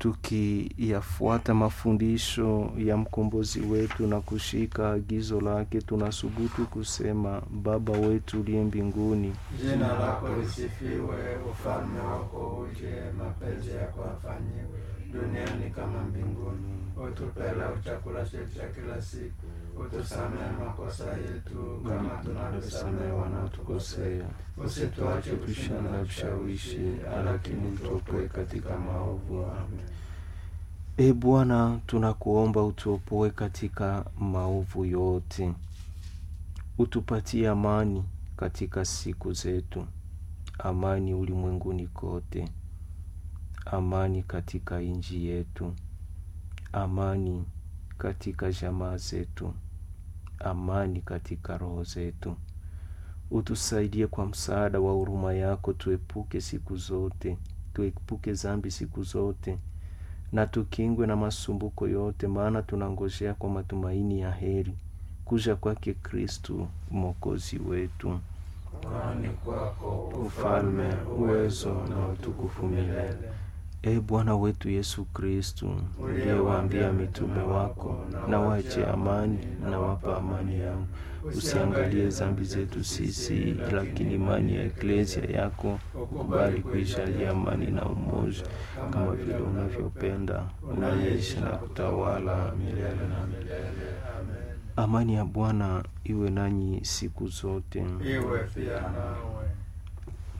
tukiyafuata mafundisho ya mkombozi wetu na kushika agizo lake, tunasubutu kusema: Baba wetu uliye mbinguni, Jina lako lisifiwe, ufalme wako uje, mapenzi yako afanyiwe duniani kama mbinguni. Utupe leo chakula chetu cha kila siku, utusamehe makosa yetu kama tunavyosamehe wanaotukosea, usituache kushindana na vishawishi, lakini tuopoe katika maovu. Amen. E Bwana, tunakuomba utuopoe katika maovu yote, utupatie amani katika siku zetu, amani ulimwenguni kote, amani katika nchi yetu, amani katika jamaa zetu, amani katika roho zetu. Utusaidie kwa msaada wa huruma yako, tuepuke siku zote, tuepuke zambi siku zote na tukingwe na masumbuko yote, maana tunangojea kwa matumaini ya heri kuja kwake Kristu mwokozi wetu. Kwani kwako Ufalme, uwezo na utukufu milele. E Bwana wetu Yesu Kristu, uliyewaambia mitume wako, na wache amani, na wapa amani yangu, usiangalie zambi zetu sisi, lakini imani ya eklesia yako ukubali kuijalia amani na umoja, kama vile unavyopenda, unaishi na kutawala milele na milele. Amani ya Bwana iwe nanyi siku zote. iwe pia nawe.